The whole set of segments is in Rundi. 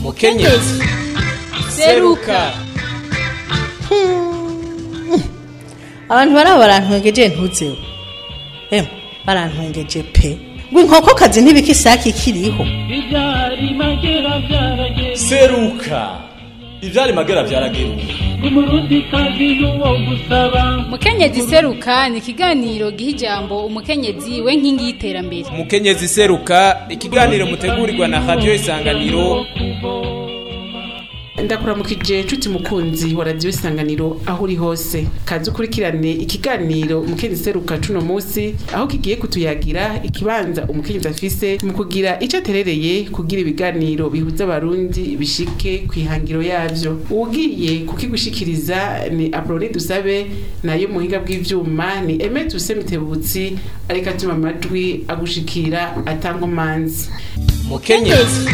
mukenyezi seruka abantu baraba barantwengeje ntuzeho emwe barantwengeje pe ngo inkokokazi ntibika isake ikiriho Ibyari magera byarageze seruka ivyari magera vyarageruka umurundi kazi n'uwo gusaba mukenyezi seruka ni ikiganiro giha ijambo umukenyezi we nkingi y'iterambere mukenyezi seruka ikiganiro mutegurirwa na radio isanganiro ndakuramukije nshuti mukunzi wa radiyo isanganiro aho uri hose kazi ukurikirane ikiganiro umukenyezi seruka cuno munsi aho kigiye kutuyagira ikibanza umukenyezi afise mu kugira ico aterereye kugira ibiganiro bihuza abarundi bishike ku ihangiro yavyo uwugiye kukigushikiriza ni aproni dusabe nayo muhinga bw'ivyuma ni eme tuse mitebutsi ariko atuma amajwi agushikira atankomanzi mukenyezi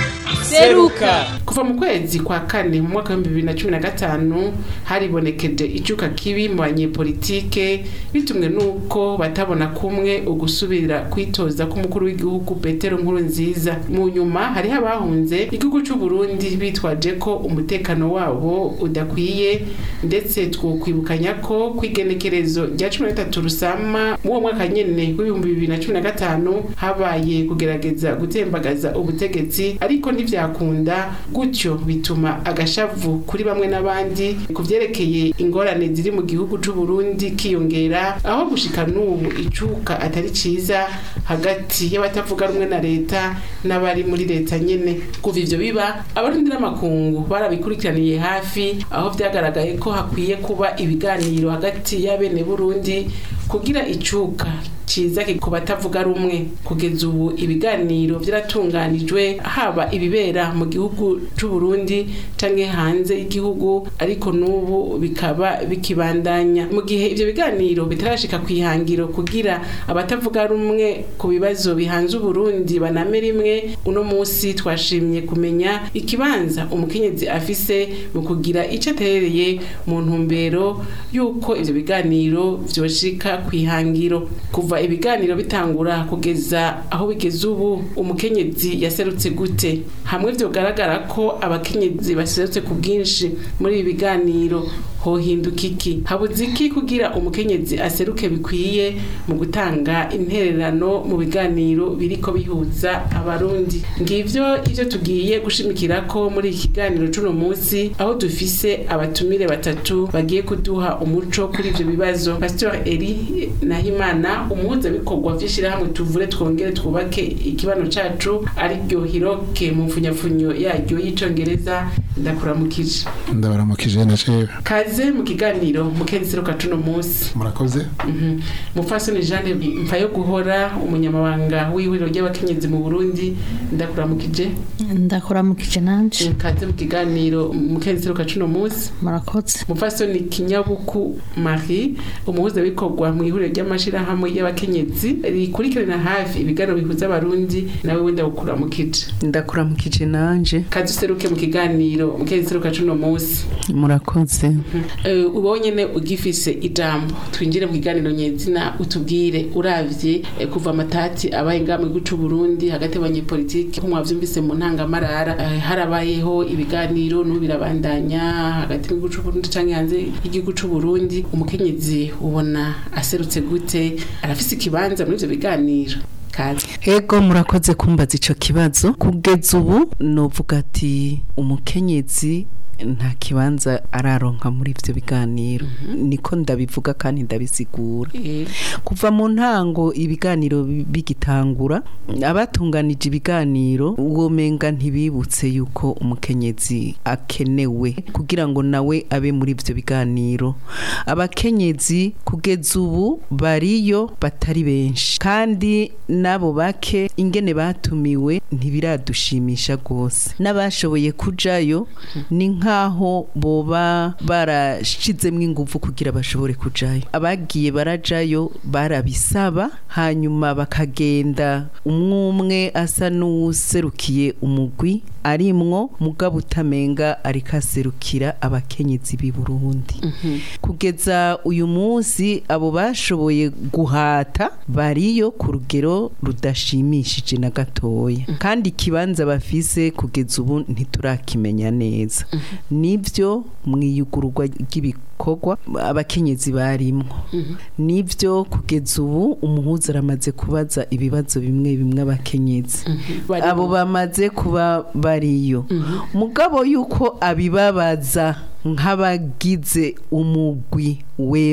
seruka kuva mu kwezi kwa kane mu mwaka w'ibihumbi bibiri na cumi na gatanu haribonekeje icuka kibi mu banyepolitike bitumwe n'uko batabona kumwe ugusubira kwitoza k'umukuru w'igihugu petero nkuru nziza mu nyuma hariho abahunze igihugu c'u Burundi bitwaje ko umutekano wabo udakwiye ndetse twokwibukanya ko kw'igenekerezo rya cumi na gatatu rusama mu uwo mwaka nyene w'ibihumbi bibiri na cumi na gatanu habaye kugerageza gutembagaza ubutegetsi ariko ntivyakunda gutyo bituma agashavu kuri bamwe n'abandi ku vyerekeye ingorane ziri mu gihugu c'u Burundi kiyongera aho gushika n'ubu icuka atari ciza hagati y'abatavuga rumwe na leta n'abari muri leta nyene kuva ivyo biba abarundi n'amakungu barabikurikiraniye hafi aho vyagaragaye ko hakwiye kuba ibiganiro hagati y'abene Burundi kugira icuka ciza ku batavuga rumwe kugeza ubu ibiganiro vyaratunganijwe haba ibibera mu gihugu c'u Burundi canke hanze y'igihugu ariko n'ubu bikaba bikibandanya mu gihe ivyo biganiro bitarashika kwihangiro kugira abatavuga rumwe ku bibazo bihanze Uburundi baname rimwe uno musi twashimye kumenya ikibanza umukenyezi afise mu kugira ico aterereye mu ntumbero yuko ivyo biganiro vyoshika kwihangiro kuva ibiganiro bitangura kugeza aho bigeze ubu umukenyezi yaserutse gute hamwe vyogaragara ko abakenyezi baserutse ku bwinshi muri ibi biganiro hohinduka iki habuze iki kugira umukenyezi aseruke bikwiye mu gutanga intererano mu biganiro biriko bihuza abarundi ngivyo ivyo tugiye gushimikira ko muri iki kiganiro c'uno munsi aho dufise abatumire batatu bagiye kuduha umuco kuri ivyo bibazo pastor Eli Nahimana umuhuzabikorwa vy'ishirahamwe tuvure twongere twubake ikibano cacu ariryo hiroke mu mfunyafunyo yaryo y'icongereza ndakuramukije ndabaramukije na jewe kaze mu kiganiro mukenzi seruka cuno munsi murakoze Mhm. mufasoni Jeanne mfa yo guhora umunyamabanga w'ihuriro ry'abakenyezi mu Burundi ndakuramukije ndakuramukije nanje kaze mu kiganiro mukenzi seruka cuno munsi murakoze mufasoni kinyabuku marie umuhuzabikorwa mu ihuriro ry'amashirahamwe y'abakenyezi rikurikirana hafi ibiganiro bihuza abarundi nawe wenda gukuramukije ndakuramukije nanje kaze useruke mu kiganiro mukenzi seruka cuno munsi murakoze Eh, ubonye ne ugifise ijambo twinjire mu kiganiro nyezina utubwire uravye eh, kuva amatati abaye ngamwe guca Burundi hagati y'abanyepolitiki ko mwavyumvise mu ntangamara eh, harabayeho ibiganiro n'ubu birabandanya hagati y'iguca Burundi canke hanze y'igihugu c'u Burundi umukenyezi ubona aserutse gute arafise ikibanza muri ivyo biganiro kazi ego murakoze kumbaza ico kibazo kugeza ubu novuga ati umukenyezi nta kibanza araronka muri ivyo biganiro niko ndabivuga kandi ndabisigura Eh, kuva mu ntango ibiganiro bi- bigitangura abatunganije ibiganiro uwo menga ntibibutse yuko umukenyezi akenewe kugira ngo nawe abe muri ivyo biganiro abakenyezi kugeza ubu bariyo batari benshi kandi nabo bake ingene batumiwe ntibiradushimisha rwose n'abashoboye kujayo ni nka nk'aho boba barashizemwo ingufu kugira bashobore kujayo abagiye barajayo barabisaba hanyuma bakagenda umwe umwe asa n'uwuserukiye umugwi arimwo mugabo utamenga ariko aserukira abakenyezi b'i Burundi kugeza uyu munsi abo bashoboye guhata bariyo ku rugero rudashimishije na gatoya kandi ikibanza bafise kugeza ubu ntiturakimenya neza nibyo mu iyugururwa ry'ibikorwa abakenyezi barimwo nibyo kugeza ubu umuhuza aramaze kubaza ibibazo bimwe bimwe abakenyezi Bari abo mu- bamaze kuba bariyo mugabo yuko abibabaza nk'abagize umugwi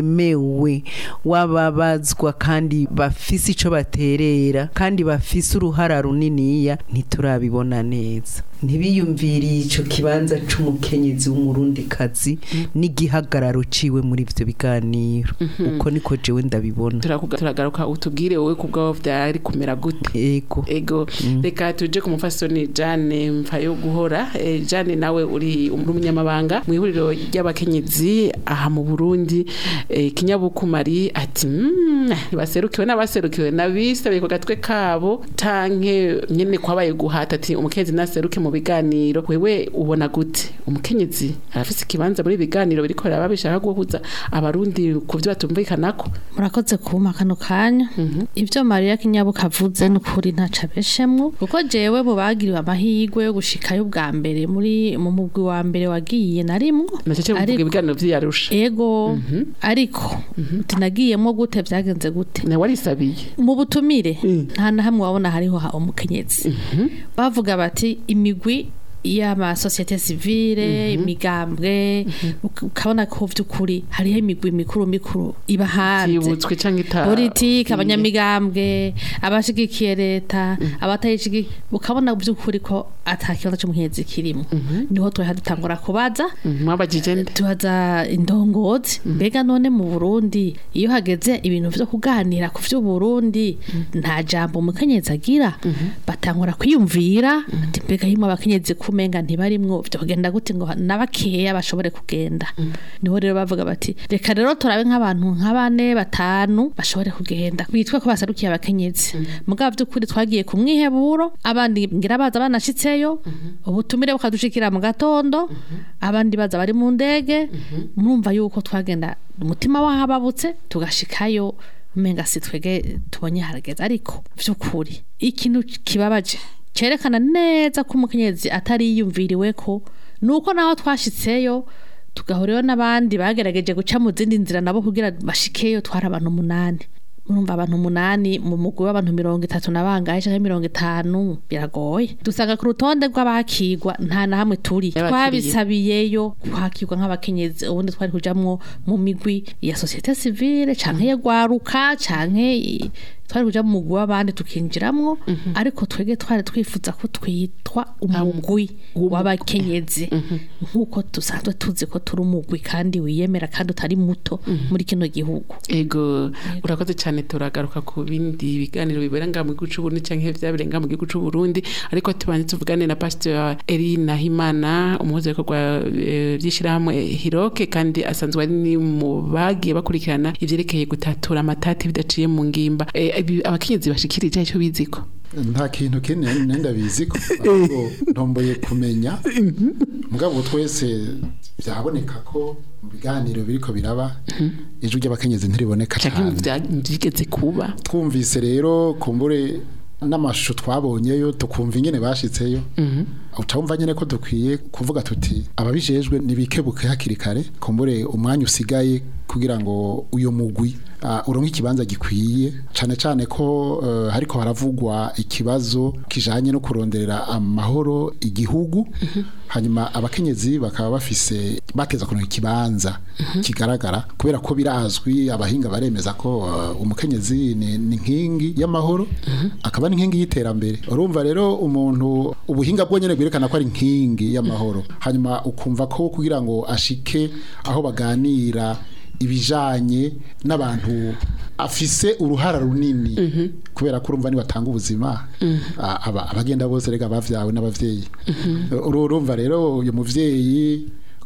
wemewe w'ababazwa kandi bafise ico baterera kandi bafise uruhara runiniya ntiturabibona neza ntibiyumviriye ico kibanza c'umukenyezi w'umurundikazi n'igihagararo ciwe muri ivyo biganiro uko niko jewe ndabibona Turakuga- turagaruka utubwire wowe ku bwawe vyari kumera gute ego ego reka tuje ku mufasoni jane mpfayo guhora Eh, jane nawe uri umunyamabanga mu ihuriro ry'abakenyezi aha mu burundi Eh, kinyabukumari ati "Mm, baserukiwe n'abaserukiwe n'abisabiye ku gatwe kabo tanke nyene kwabaye guhata ati umukenyezi naseruke mu biganiro wewe ubona gute umukenyezi arafise ikibanza muri biganiro biriko biraba bishaka guhuza abarundi ku vyo batumvikanako murakoze kuma kano kanya ibyo mariya kinyabuka avuze n'ukuri ntaca abeshemwo kuko jewe mu bagiriwe amahirwe yo gushikayo bwa mbere muri mu mugwi wa mbere wagiye narimwo nacece muvuga Ariko- ibiganiro vy'iyarusha ego ariko tinagiyemo gute byagenze gute nawe warisabiye mu butumire nta na hamwe wabona hariho ha- umukenyezi bavuga bati imigwi y'amasosiyete sivile imigambwe uk- ukabona ko vy'ukuri hariho imigwi mikuru mikuru iba hanze yibutswe canke ita politiki abanyamigambwe abashigikiye leta abatayishigikiye ukabona by'ukuri ko ata kibazo cy'umuhinzi kirimo niho twari dutangura kubaza Mhm, mwabajije nde tubaza indongozi mbega none mu Burundi iyo hageze ibintu vyo kuganira ku vyo Burundi nta jambo umukenyezi agira batangura kwiyumvira ati mbega yimwe abakenyezi kumenga ntibarimwo vyo kugenda gute ngo nabakeya bashobore kugenda niho rero bavuga bati reka rero turabe nk'abantu nka bane batanu bashobore kugenda bitwe ko basarukiye abakenyezi mugabo by'ukuri twagiye ku mwiheburo abandi ngira baza banashitseyo ubutumire bukadushikira mu gatondo abandi baza bari mu ndege murumva yuko twagenda umutima wahababutse tugashikayo umenga si twege tubonye harageze ariko by'ukuri ikintu kibabaje cerekana neza ko umukenyezi atari yiyumviriwe ko nuko naho twashitseyo tugahurirayo n'abandi bagerageje guca mu zindi nzira nabo kugira bashikeyo twari abantu umunani murumva abantu umunani mu mugwi w'abantu mirongo itatu na bangahe canke mirongo itanu biragoye dusanga ku rutonde rw'abakigwa nta na hamwe turi Y'abakiriye. twabisabiyeyo kwakirwa nk'abakenyezi ubundi twari kujamwo mu migwi ya societe civile canke ya gwaruka canke i- twari kuja mu mugwi w'abandi tukinjiramwo ariko twege twari twifuza ko twitwa umugwi w'abakenyezi nk'uko dusanzwe tuzi ko turi umugwi kandi wiyemera kandi utari muto muri kino gihugu ego urakoze cyane turagaruka ku bindi biganiro bibera ngaha mu gihugu c'u Burundi canke vyabereye ngaha mu gihugu c'u Burundi ariko tubanze tuvugane na Pastor Eri Nahimana umuhuza w'ibikorwa eh, vy'ishirahamwe Hiroke kandi asanzwe ari ni mu bagiye bakurikirana ivyerekeye gutatura amatati bidaciye mu ngimba Eh, ibi- abakenyezi bashikirije ico biziko nta kintu kinini nenda bizi ko ahubwo ntomboye kumenya mugabo twese byaboneka ko mu biganiro biriko biraba ijwi ry'abakenyezi ntiriboneka canke cyane vya- vyigeze kuba twumvise rero kumbure n'amashusho twabonyeyo tukumva ingene bashitseyo ucumva nyene ko dukwiye kuvuga tuti ababijejwe nibikebuke hakiri kare kumbure umwanya usigaye kugira ngo uyo mugwi uh, uronke ikibanza gikwiye cane cane ko uh, hariko haravugwa ikibazo kijanye no kuronderera amahoro igihugu hanyuma abakenyezi bakaba bafise bateza kuronka ikibanza kigaragara kubera ko birazwi abahinga baremeza ko uh, umukenyezi ni, ni nkingi y'amahoro akaba n'inkingi y'iterambere urumva rero umuntu ubuhinga bwo nyene bwerekana ko ari inkingi y'amahoro hanyuma ukumva ko kugira ngo ashike aho baganira ibijanye n'abantu afise uruhara runini kubera ko urumva nibatanga ubuzima a- aba- abagenda bose rega bavyawe n'abavyeyi urumva rero uyu muvyeyi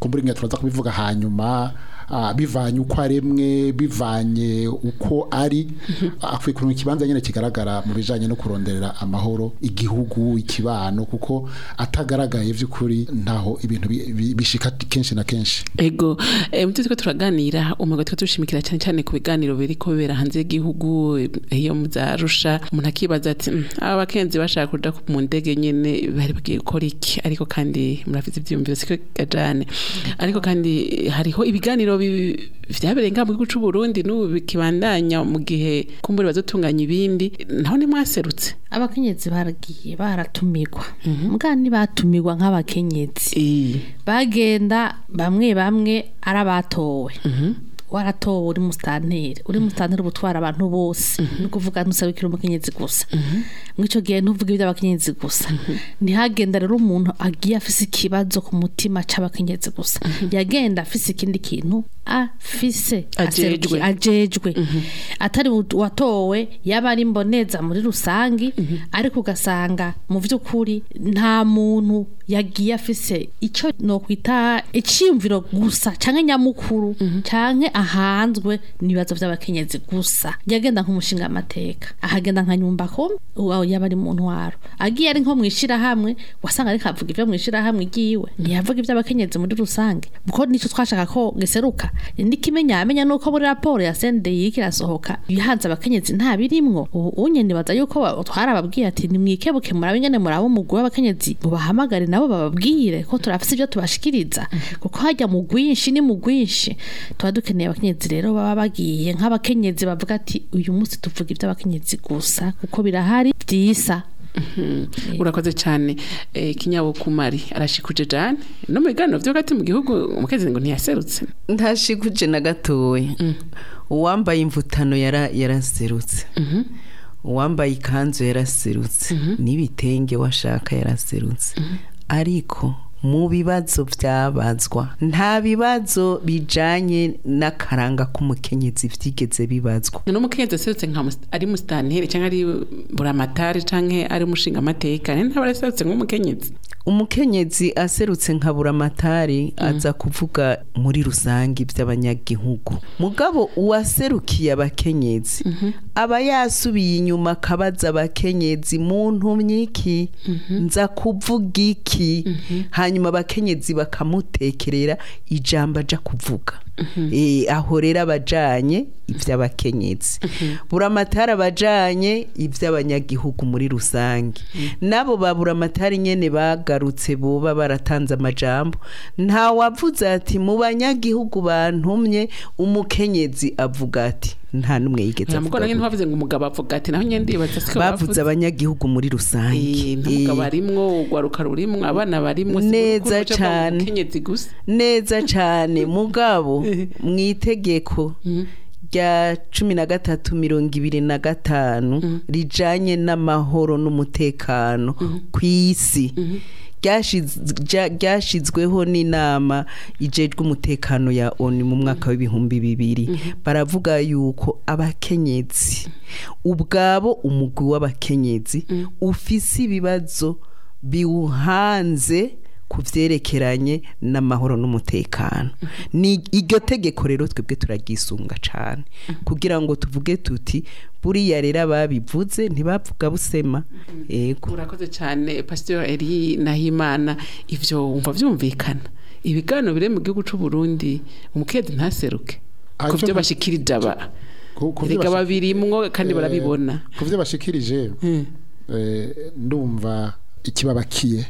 kumbura ingene turaza kubivuga hanyuma ah, bivanye uko aremwe bivanye uko ari akwiye kuronka ikibanza nyene kigaragara mu bijanye no kuronderera amahoro igihugu ikibano kuko atagaragaye vy'ukuri ntaho ibintu bi- bi- bishika kenshi na kenshi ego eh, mutwe twe turaganira umugabo twe tushimikira cyane cyane ku biganiro biriko bibera hanze y'igihugu eh, iyo muzarusha umuntu akibaza ati "Mm, aba bakenzi bashaka kuja ku- mu ndege nyene bari bagiye gukora iki ariko kandi murafite ivyiyumviro siko gajane ariko kandi eh, hariho ibiganiro bi- vyabereye ngaha mu gihugu c'u Burundi n'ubu bikibandanya mu gihe kumbure bazotunganya ibindi naho nimwaserutse abakenyezi baragiye baratumirwa mbwa ntibatumirwa nk'abakenyezi bagenda bamwe bamwe ari abatowe waratowe uri musitanteri uri musitanteri uba utwara abantu bose ni ukuvuga ntusabikira umukenyezi gusa muri icyo gihe ntuvuge iby'abakenyezi gusa ntihagenda rero umuntu agiye afise ikibazo ku mutima c'abakenyezi gusa yagenda afise ikindi kintu afise Ajejwe. aseruki- ajejwe atari u- watowe yaba ari mboneza muri rusangi ariko ugasanga mu by'ukuri nta muntu yagiye afise icyo nokwita icyiyumviro gusa canke nyamukuru canke ahanzwe n'ibibazo by'abakenyezi gusa yagenda nk'umushinga amateka ahagenda nka nyumba kumi uwo yaba ari mu ntwaro agiye ari nko mwishirahamwe wasanga ariko avuga ibyo mwishirahamwe igiwe ntiyavuga iby'abakenyezi muri rusange kuko nico twashaka ko giseruka ndikimenya amenya nuko muri raporo ya CNDI kirasohoka ibihanze abakenyezi nta birimwo ubu unye nibaza yuko ba- twarababwiye ati nimwikebuke murabe ingene muraba umugwi w'abakenyezi mubahamagare nabo bababwire ko turafise ibyo tubashikiriza kuko hajya mu gwinshi ni mu gwinshi tuba dukeneye abakenyezi rero baba bagiye nk'abakenyezi bavuga ati uyu munsi tuvuga iby'abakenyezi gusa kuko birahari byisa urakoze cyane eh, kinyabukumari arashikuje jane no mu biganiro byo hagati mu gihugu umukenyezi ngo ntiyaserutse ntashikuje na gatoya uwambaye imvutano yara yaraserutse uwambaye ikanzu yaraserutse n'ibitenge washaka yaraserutse ariko mu bibazo byabazwa nta bibazo bijanye n'akaranga k'umukenyezi vyigeze bibazwa ni umukenyezi aserutse nka mus- ari musitanteri cyangwa ari buramatari cyangwa ari umushinga amateka ntaba araserutse nk'umukenyezi umukenyezi aserutse nka buramatari aza kuvuga muri rusange iby'abanyagihugu mugabo uwaserukiye abakenyezi aba yasubiye inyuma akabaza abakenyezi mu ntumyiki nza kuvuga iki hanyuma abakenyezi bakamutekerera ijambo aja kuvuga Eh, aho rero abajanye iby'abakenyezi buramatari abajanye iby'abanyagihugu muri rusange nabo ba buramatari nyene bagarutse boba baratanze amajambo nta wavuze ati mu banyagihugu bantumye umukenyezi avuga ati nta n'umwe yigeze nta avuga mugore gutya. ntibavuze ngo umugabo avuga ati naho nyine ndibaza siko bavuze abanyagihugu muri rusange umugabo Eh, arimwo ugwaruka rurimwo abana barimwo si Neza urukundo ruca mu cane. mukenyezi gusa neza cyane mugabo mu itegeko rya cumi na gatatu mirongo ibiri na gatanu rijanye n'amahoro n'umutekano ku isi ryashiz- rya- ryashizweho n'inama ijejwe umutekano ya oni mu mwaka w'ibihumbi bibiri baravuga yuko abakenyezi ubwabo umugwi w'abakenyezi ufise ibibazo biwuhanze ku byerekeranye n'amahoro n'umutekano ni iryo tegeko rero twebwe turaryisunga cyane kugira ngo tuvuge tuti buriya rero ababivuze ntibavuga busema yego urakoze cyane pasiteri eri nahimana ivyo wumva vyumvikana ibiganiro biri mu gihugu c'u Burundi umukenyezi ntaseruke Ah, ku ivyo byo nta- bashikirije aba Ku- ku vyo erega bashi- babirimwo kandi Eh, barabibona ku byo bashikirije eh, ndumva ikibabakiye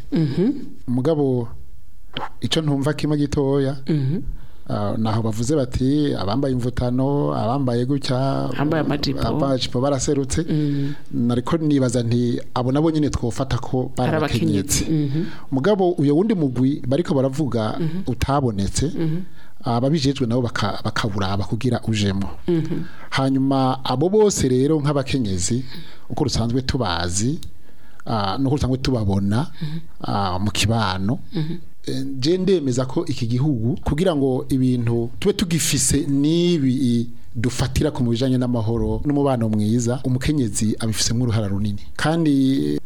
mugabo icyo ntumva kimwe gitoya ah, naho bavuze bati abambaye imvutano abambaye gutya Abambaye amajipo. amajipo baraserutse nariko nibaza nti abo nabo nyine twofata ko Ari barabakenyetse abakenyezi. mugabo uyo wundi mugwi bariko baravuga utabonetse ababijejwe nabo baka- bakaburaba kugira ujemo hanyuma abo bose rero nk'abakenyezi uko rusanzwe tubazi ah, nuko rusanzwe tubabona ah, mu kibano Eh, je ndemeza ko iki gihugu kugira ngo ibintu tube tugifise n'ibi dufatira ku bijanye n'amahoro n'umubano mwiza umukenyezi abifisemo uruhara runini kandi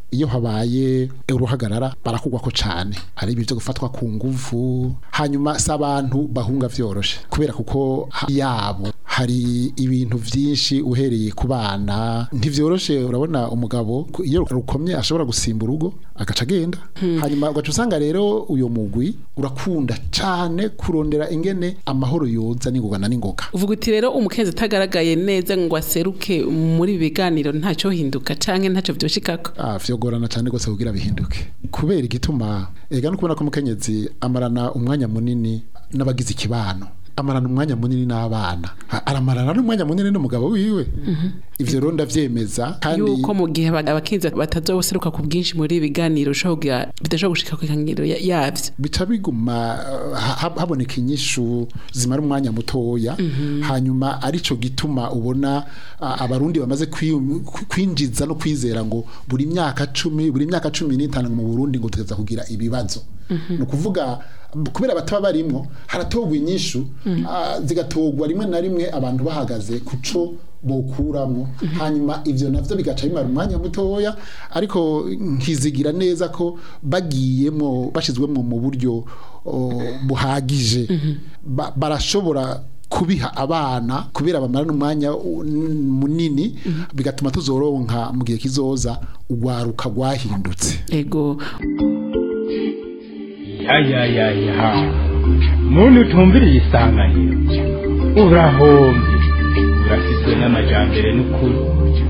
iyo habaye uruhagarara barakugwako cane hari ibyo gufatwa ku nguvu hanyuma si abantu bahunga vyoroshe kubera kuko ha- yabo hari ibintu vyinshi uhereye ku bana ntivyoroshe urabona umugabo ku- iyo rukomye ashobora gusimba urugo agaca agenda hanyuma ugaca usanga rero uyo mugwi urakunda cane kurondera ingene amahoro yoza n'ingoga na n'ingoga uvuga uti rero umukenzi atagaragaye neza ngo aseruke muri ibi biganiro ntacyo hinduka canke ntacyo vyoshikako Ah, vyogorana cyane gose kugira bihinduke kubera igituma ega no kubona ko umukenyezi amarana umwanya munini n'abagize ikibano amarana umwanya munini n'abana A- aramarana n'umwanya munini n'umugabo wiwe ivyo rero ndavyemeza kandi yuko mu gihe aba- abakenzi batazoseruka ku bwinshi muri ibi biganiro ushobora kugira- bidashobora gushika ku ikangiro ya- yavyo bica biguma uh, ha- haboneka inyishu zimara umwanya mutoya hanyuma arico gituma ubona uh, abarundi bamaze kwi- kwinjiza no kwizera ngo buri myaka cumi buri myaka cumi n'itanu mu Burundi ngo tugeza kugira ibibazo ni ukuvuga kubera bataba barimwo haratogwa inyishu uh, zigatogwa rimwe na rimwe abantu bahagaze kuco bokuramwo hanyuma ivyo navyo bigaca bimara umwanya mutoya ariko nkizigira neza ko bagiyemo bashizwemo mu buryo o, buhagije Ba- barashobora kubiha abana kubera bamarana umwanya u- n- munini bigatuma tuzoronka mu gihe kizoza urwaruka rwahindutse ego ya ya ya ya muntu utumviriye isanganiro urahombye urafitwe n'amajambere n'ukuri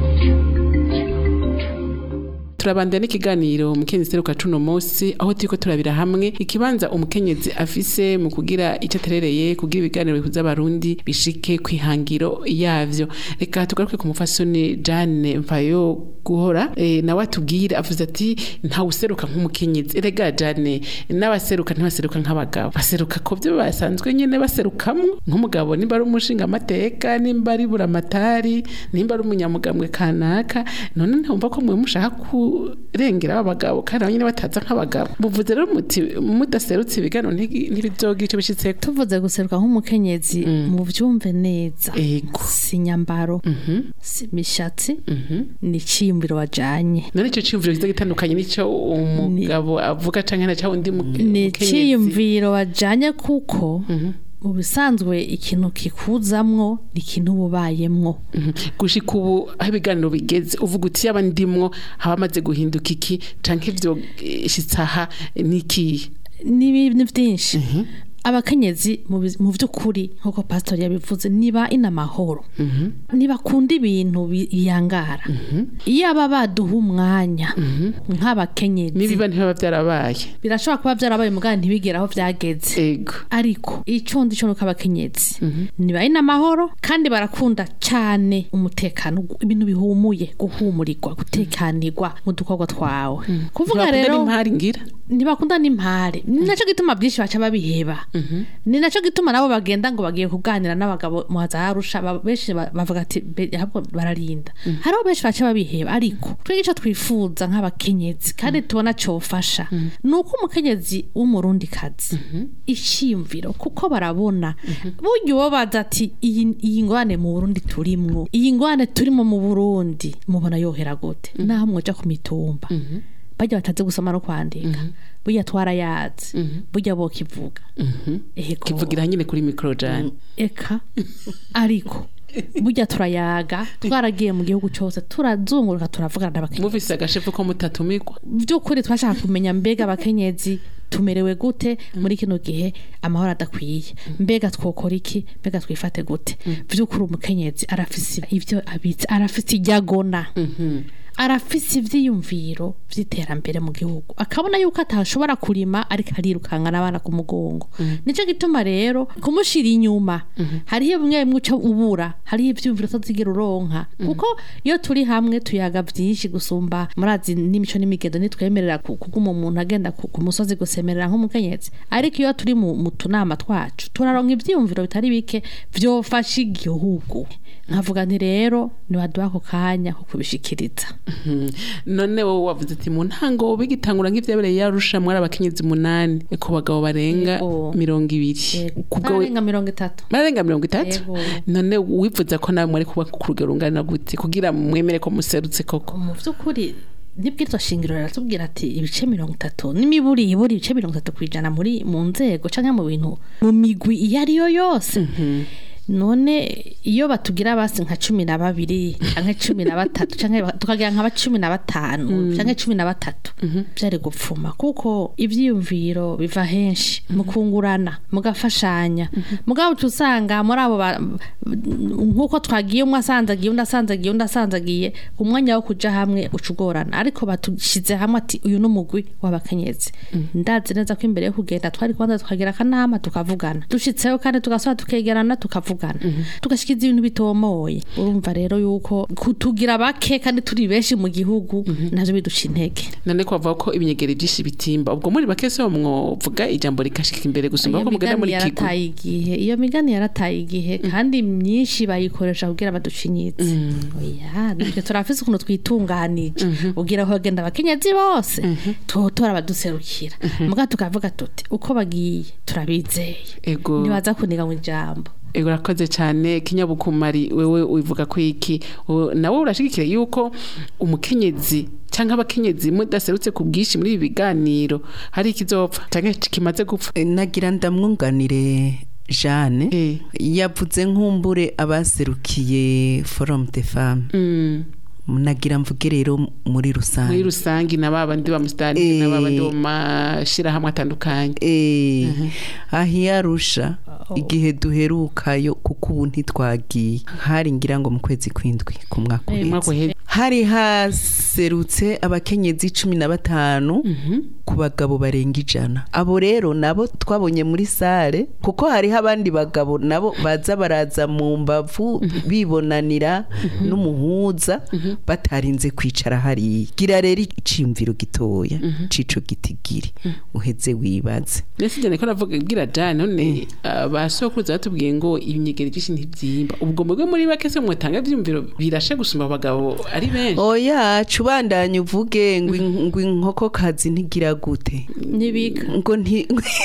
turabandana n'ikiganiro umukenyezi seruka cuno munsi aho turiko turabira hamwe ikibanza umukenyezi afise mu kugira icyo aterereye kugira ibiganiro bihuza abarundi bishike ku ihangiro yavyo reka tugaruke ku mufasoni Jane Mfayo guhora eh, nawe atubwire avuze ati ntawe useruka nk'umukenyezi erega Jane n'abaseruka ntibaseruka nk'abagabo baseruka ko byo basanzwe nyene baserukamwo nk'umugabo nimba ari umushinga amateka nimba ari buramatari nimba ari umunyamugambwe kanaka none ntumva ko mwe mushaka kurengera abagabo kandi nabo nyine bataza nk'abagabo muvuze rero muti mudaserutse ibiganiro ntigi- ntibizogira ico bishitseko tuvuze guseruka nk'umukenyezi mu byumve neza ego si nyambaro si imishatsi ni icyiyumviro wajanye none ico ciyumviro kiza gitandukanye n'ico umugabo avuga canke na ca undi mu- ni mukenyezi icyiyumviro wajanye kuko mu bisanzwe ikintu kikuzamwo ni ikintu uba ubayemwo Mhm. gushika ubu aho ibiganiro bigeze uvuga uti yaba ndimwo haba hamaze guhinduka iki canke ivyo eh, shitse aha n'ikihe ni ibintu byinshi abakenyezi mu biz- mu by'ukuri nk'uko pasitori yabivuze niba ina amahoro ntibakunda ibintu biyangara iyo aba baduha umwanya nk'abakenyezi nibiba ntibaba vyarabaye birashobora kuba byarabaye mugani ntibigere aho byageze ego ariko icyo ndi cyo nuko abakenyezi niba ari n'amahoro kandi barakunda cyane umutekano gu- ibintu bihumuye guhumurirwa gutekanirwa mu dukorwa twawe kuvuga Ntibakunda rero n'impari ngira ntibakunda n'impare ni nacyo gituma byinshi baca babiheba ni nacyo gituma nabo bagenda ngo bagiye kuganira n'abagabo mu hazarusha benshi ba- bavuga ati "Be- ahubwo bararinda hariho benshi baca babiheba ariko twebwe icyo twifuza nk'abakenyezi kandi tubona cyofasha ni uko umukenyezi w'umurundikazi icyiyumviro kuko barabona burya uwo baza ati iyi iyi ngwane mu burundi turimwo iyi ngwane turimo mu burundi mubona yohera gute naho mwoja ku mitumba bajya batazi gusoma no kwandika burya twarayazi burya bokivuga ego kivugira nyine kuri mikoro jane eka ariko burya turayaga twaragiye mu gihugu cyose turazunguruka turavugana n'abakenyezi muvise agashefu ko mutatumirwa by'ukuri twashaka kumenya mbega abakenyezi tumerewe gute muri kino gihe amahoro adakwiye mbega twokora iki mbega twifate gute by'ukuri umukenyezi arafise ibyo abitse arafise ibyagona arafise ivyiyumviro vy'iterambere mu gihugu akabona yuko atashobora kurima ariko arirukanka n'abana ku mugongo nico gituma rero kumushira inyuma hariho bimwe bimwe uca ubura hariho ivyiyumviro utazigira uronka kuko iyo turi hamwe tuyaga vyinshi gusumba murazi n'imico n'imigendo nitwemerera ku- kuguma umuntu agenda ku ku musozi gusemerera nk'umukenyezi ariko iyo turi mu mu tunama twacu turaronka ivyiyumviro bitari bike vyofasha igihugu nkavuga nti rero nibaduha ako kanya ko kubishikiriza Mhm. none wowe wavuze ati mu ntango bigitangura nk'ivyabereye yarusha mwari abakenyezi umunani ku bagabo barenga Yego. mirongo ibiri kubwo bararenga mirongo itatu bararenga mirongo itatu Yego. none wifuza ko nawe mwari kuba ku rugero rungana gute kugira mwemere ko muserutse koko mu by'ukuri nibwirizwa shingiro riratubwira ati ibice mirongo itatu n'imiburi iburi ibice mirongo itatu ku ijana muri mu nzego canke mu bintu mu migwi iyo ari yo yose none iyo batugira basi nka cumi na babiri canke cumi na batatu canke ba- tukagira nka ba cumi na batanu canke cumi na batatu vyari gupfuma kuko ivyiyumviro biva henshi mukungurana mugafashanya mugabo uca usanga muri abo ba- nk'uko twagiye umwe asanzagiye undi asanzagiye undi asanzagiye umwanya wo kuja hamwe uca ugorana ariko batushize hamwe ati uyu n'umugwi w'abakenyezi ndazi neza ko imbere yo kugenda twari kubanza tukagira akanama tukavugana dushitseho kandi tugasubira tukegerana tukavugana tugashikiza ibintu bitomoye urumva rero yuko kutugira bake kandi turi benshi mu gihugu navyo biduca intege none ko bavuga ko ibinyegeri byinshi bitimba ubwo muri bake se mwovuga ijambo rikashika imbere gusumba iyo ko mugenda migani muri kigo yarataye igihe iyo migani yarataye igihe kandi myinshi bayikoresha kugira baducinyitse oya nibyo turafise ukuntu twitunganije ugira aho bagenda abakenyezi bose tuhotora abaduserukira muga tukavuga tuti uko bagiye turabizeye ego ntibaza kuniga mu ijambo ego urakoze cyane kinyabukumari wewe ubivuga ko iki Wo- nawe urashigikira yuko umukenyezi cyangwa abakenyezi mudaserutse ku bwinshi muri ibi biganiro hari ikizopfa cyangwa kimaze gupfa E, nagira ndamwunganire Jeanne Eh. yavuze nk'umbure abaserukiye forum de femme Mm. nagira mvuge rero muri muri rusange rusange na babandi ba musitani Eh. na babandi bo mu mashyirahamwe atandukanye Eh, aho iyarusha igihe duherukayo kuko ubu ntitwagiye hari ngira ngo mu kwezi kw'indwi ku mwaka umwaka uheze uheze hari haserutse abakenyezi cumi na batanu ku bagabo barenga ijana abo rero nabo twabonye muri sare kuko hariho abandi bagabo nabo baza baraza mu mbavu bibonanira n'umuhuza batarinze kwicara hariya gira rero iciyumviro gitoya cico gitigiri uheze wibaze ndetse njyane ko navuga bwira jane none abasokuruza batubwiye ngo ibinyegeri byinshi ntibyimba ubwo mwebwe muri bake se mwatanga ibyumviro birashe gusumba abagabo ari benshi oya cubandanye uvuge ngo in- ngo inkokokazi ntigira gute ntibika ngo nti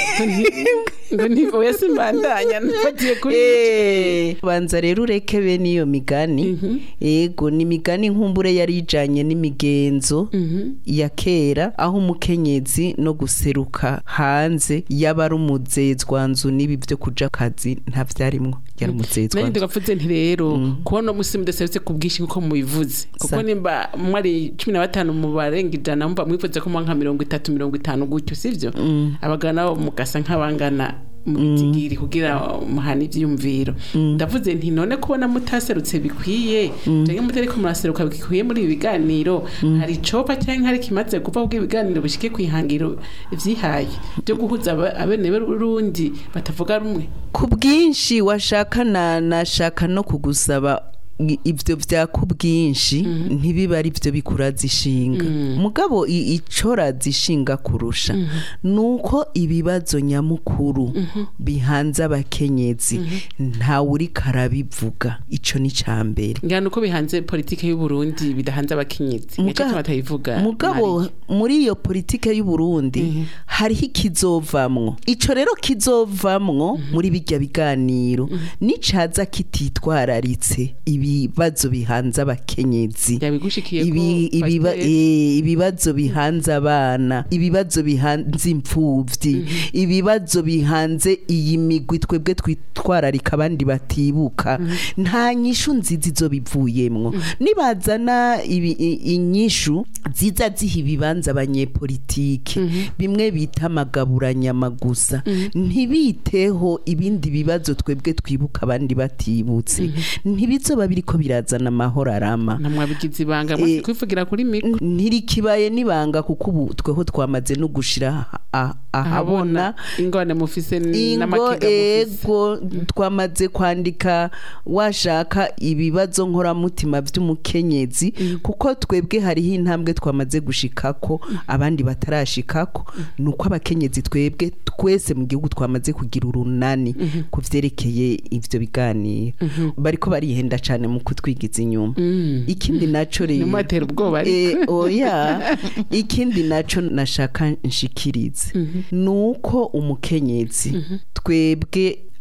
ngo ni oya simbandanya nfatiye kuri Eh, banza rero ureke bene iyo migani yego ni imigani nkumbure yari ijanye n'imigenzo ya kera aho umukenyezi no guseruka hanze yaba ari umuzezwanzu n'ibi byo kuja kazi nta vyarimwo yari nanjye umuzezwanzu tugavuze nti rero kubona umunsi mudaserutse ku bwinshi nk'uko mubivuze kuko Sa- nimba mwari cumi na batanu mu barenga ijana mumva mwifuza ko muba nka mirongo itatu mirongo itanu gutyo sivyo abagabo nabo mugasa nk'abangana mu bitigiri kugira muhana ivyiyumviro ndavuze nti none kubona mutaserutse bikwiye canke mutariko muraseruka bikwiye muri ibi biganiro hari icopa canke hari kimaze kuva ubwo ibiganiro bishike kwihangiro vyihaye byo guhuza aba- abene b'urundi batavuga rumwe ku bwinshi washaka na nashaka no kugusaba i- ivyo vya ku bwinshi ntibiba ari byo bikuraza ishinga mugabo i- icoraza ishinga kurusha nuko ibibazo nyamukuru bihanze abakenyezi ntawe uriko arabivuga ico ni ca mbere ngana uko bihanze politike y'u Burundi bidahanze abakenyezi Muga- nicyo batayivuga mugabo Marie. muri iyo politike y'u Burundi hariho ikizovamwo ico rero kizovamwo muri bijya biganiro nicaza kititwararitse ibibazo bihanze abakenyezi yabigushikiye ibi, ko ibiba, Pasiteri- e, ibibazo bihanze abana ibibazo bihanze imfuvyi ibibazo bihanze iyi migwi twebwe twitwararika abandi batibuka nta nyishu nziza izo bivuyemwo nibazana ibi- i- inyishu ziza ziha ibibanza abanyepolitike bimwe bita amagaburanyama gusa ntibiteho ibindi bibazo twebwe twibuka abandi batibutse ntibizoba biriko birazana amahoro arama ntamwabigize ibanga mwese Eh, kwivugira kuri mikro ntirikibaye nibanga kuko ubu tweho twamaze no gushira ah- ahabona ingone mufise n- ingo n'amakenga mufise ego twamaze kwandika washaka ibibazo nkoramutima by'umukenyezi kuko twebwe hariho intambwe twamaze gushikako abandi batarashikako nuko abakenyezi twebwe twese mu gihugu twamaze kugira urunani ku vyerekeye ivyo biganiro bariko barihenda cane mu kutwigiza inyuma ikindi naco rero ntimubatera ubwoba ariko Eh, oya ikindi naco nashaka nshikirize nuko umukenyezi twebwe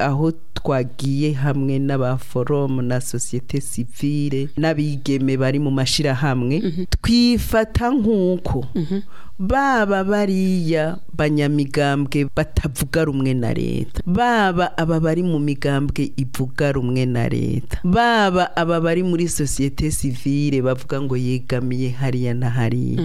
aho twagiye hamwe n'abaforomu na sosiyete sivile n'abigeme bari mu mashirahamwe twifata nk'uko baba bariya banyamigambwe batavuga rumwe na leta baba aba bari mu migambwe ivuga rumwe na leta baba aba bari muri sosiyete sivile bavuga ngo yegamiye hariya na hariya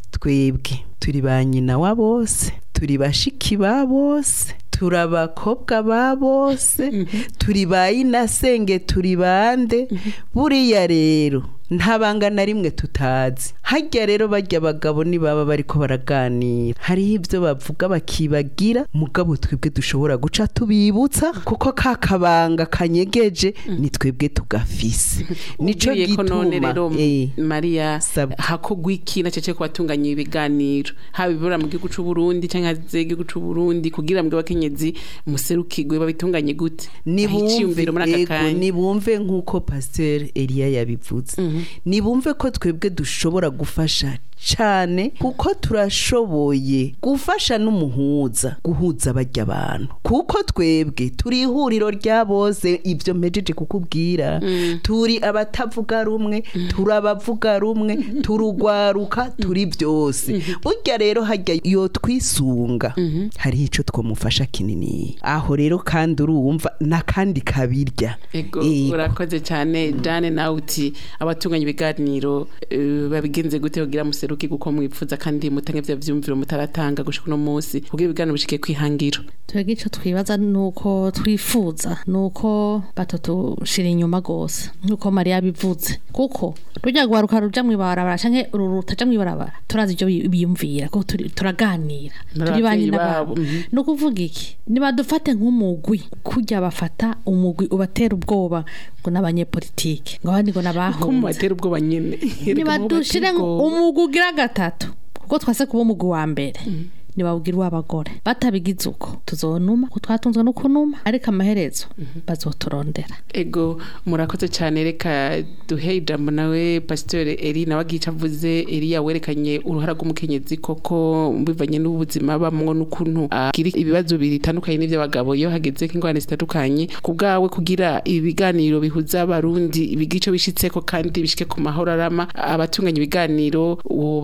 twebwe turi ba nyina wa bose turi bashiki ba bose turi abakobwa ba bose turi ba inasenge turi bande buriya rero nta banga na rimwe tutazi hajya rero bajya abagabo nibaba bariko baraganira hariho ibyo bavuga bakibagira mugabo twebwe dushobora guca tubibutsa kuko ka kabanga kanyegeje ni twebwe tugafise nico Ubwiye ko none gituma rero eh, Maria Sabwa. hakogwa iki na cece ko batunganya ibiganiro haba ibibura mu gihugu c'u Burundi canke hanze y'igihugu c'u Burundi kugira ngo abakenyezi muserukirwe babitunganye gute Aho iciyumviro muri aka ego, kanya nibumve nk'uko pasteur Elia yabivuze nibumve ko twebwe dushobora gufasha cyane kuko turashoboye gufasha n'umuhuza guhuza bajya abantu kuko twebwe turi ihuriro rya bose ibyo mpejeje kukubwira turi abatavuga rumwe turi abavuga rumwe turugwaruka turi byose burya rero hajya yo twisunga hariho icyo twamufasha kinini aho rero kandi urumva n'akandi kabirya Ego Ego. urakoze cyane Jane nawe uti abatunganya ibiganiro eh, babigenze gute kugira museruke guko mwipfuza kandi mutange vya vyumviro mutaratanga gushika no munsi kugira ibiganiro bishike kwihangiro twebwe icyo twibaza ni uko twifuza ni uko batutushira inyuma rwose nk'uko mariya bivuze kuko rujya rwaruka ruja mu ibarabara cyangwa uru rutaja mu ibarabara turazi ibyo bi- biyumvira kuko turi- turaganira turi ba N'abavyeyi nyina babo, babo mhm. ni ukuvuga iki nibadufate nk'umugwi kujya bafata umugwi ubatera ubwoba ngo n'abanyepolitike ngo abandi ngo ko n'abahunze mubatera ubwoba nyene nibadushire umugwi ugira gatatu kuko twase kuba umugwi wa mbere nibawugira uw'abagore batabigize uko tuzonuma ko twatunzwe no kunuma ariko amaherezo bazoturondera ego murakoze cyane reka duhe ijambo nawe pasitore eri nawe agica avuze eri yawerekanye uruhara rw'umukenyezi koko bivanye n'ubuzima bamwo n'ukuntu agira ibibazo bitandukanye n'iby'abagabo iyo hageze ingorane zitandukanye ku bwawe kugira ibiganiro bihuza abarundi ibigico bishitseko kandi bishike ku mahoro arama abatunganya ibiganiro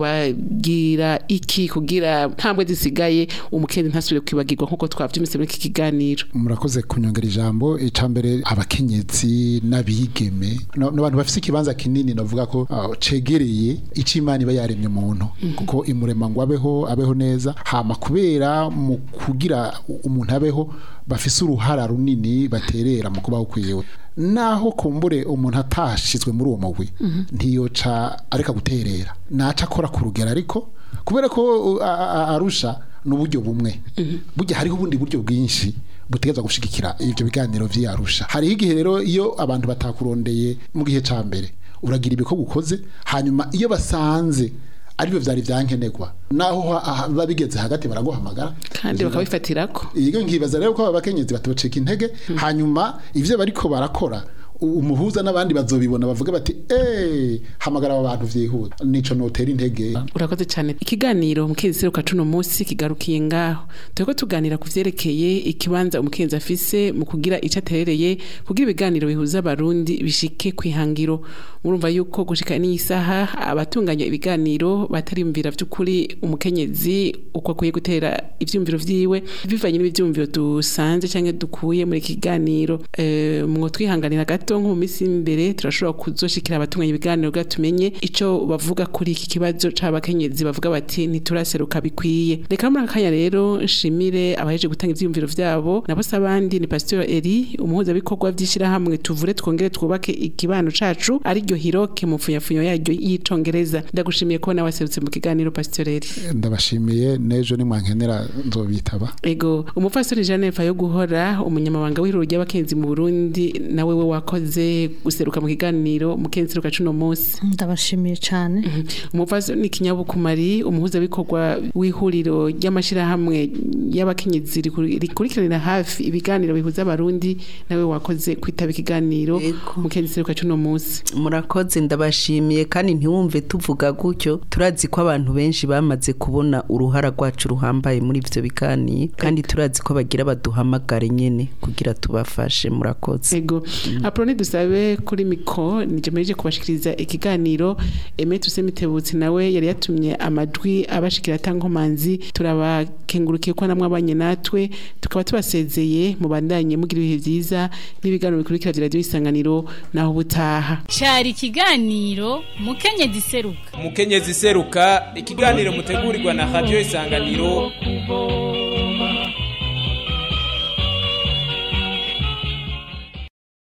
wobabwira iki kugira ntambwe zisigaye umukenyezi ntasubire kwibagirwa nk'uko twavyumvise muri iki kiganiro murakoze kunyongera ijambo icambere abakenyezi n'abigeme no- n'abantu bafise ikibanza kinini navuga ko ah, cegereye ico imana iba yaremye umuntu kuko imurema ngo abeho abeho neza hama kubera mu kugira umuntu abeho bafise uruhara runini baterera mu kubaho kwiwe naho kumbure umuntu atashizwe muri uwo mugwi ntiyoca areka guterera naca akora ku rugero ariko kubera ko uh, a- a- arusha n'uburyo bumwe burya hariho ubundi buryo bwinshi butegeza gushigikira ivyo biganiro vy'arusha hariho igihe rero iyo abantu batakurondeye mu gihe ca mbere uragira ibikorwa ukoze hanyuma iyo basanze aribyo vyari vyankenerwa naho ha- ha- biba bigeze hagati baraguhamagara kandi bakabifatirako iyo nkibaza rero ko aba bakenyezi batoceka intege hanyuma ivyo bariko barakora u- umuhuza n'abandi bazobibona bavuga bati eh hamagara aba bantu vyihuta nico notera intege urakoze cyane ikiganiro umukenzi seruka cuno munsi kigarukiye ngaho turiko tuganira ku vyerekeye ikibanza umukenzi afise mu kugira ico aterereye kugira ibiganiro bihuza abarundi bishike kwihangiro murumva yuko gushika n'iyi saha abatunganya ibiganiro batariyumvira vy'ukuri umukenyezi uko akwiye gutera ivyumviro vyiwe bivanye n'ivyumviro dusanze canke dukuye muri iki kiganiro eh, mwo twihanganira gato nko mu minsi imbere turashobora kuzoshikira abatunganya ibiganiro kugira tumenye ico bavuga kuri iki kibazo c'abakenyezi bavuga bati ntituraseruka bikwiye reka muri aka kanya rero nshimire abaheje gutanga ivyiyumviro vyabo nabo se abandi ni pasteur eri umuhuzabikorwa vy'ishirahamwe tuvure twongere twubake ikibano cacu ariryo hiroke mu mfunyafunyo yaryo y'icongereza ndagushimiye ko nawe waserutse mu kiganiro pasteur eri ndabashimiye n'ejo nimwankenera nzobitaba ego umupfasoni Jeanne yo guhora umunyamabanga w'ihuriro ry'abakenzi mu Burundi nawe we wakoze wakoze guseruka mu kiganiro mukenseruka cuno munsi ndabashimiye cyane umuvazo ni kinyabukumari umuhuzabikorwa w'ihuriro ry'amashyirahamwe y'abakenyezi rikur- rikurikiranira hafi ibiganiro bihuza abarundi nawe wakoze kwitaba ikiganiro mukenseruka cuno munsi murakoze ndabashimiye kandi ntiwumve tuvuga gutyo turazi ko abantu benshi bamaze kubona uruhara rwacu ruhambaye muri ivyo biganiro kandi turazi ko bagira baduhamagare nyene kugira tubafashe murakoze ego aproni dusabe kuri miko nije meje kubashikiriza ikiganiro eme tusemitebutsi nawe yari yatumye amajwi abashikira tankomanzi turabakengurukiye ko namwe abanye natwe tukaba tubasezeye mubandanye mugira ibihe vyiza n'ibiganiro bikurikira vya radio isanganiro naho ubutaha cari ikiganiro mukenyezi seruka umukenyezi seruka ikiganiro mutegurirwa na radio isanganiro kubo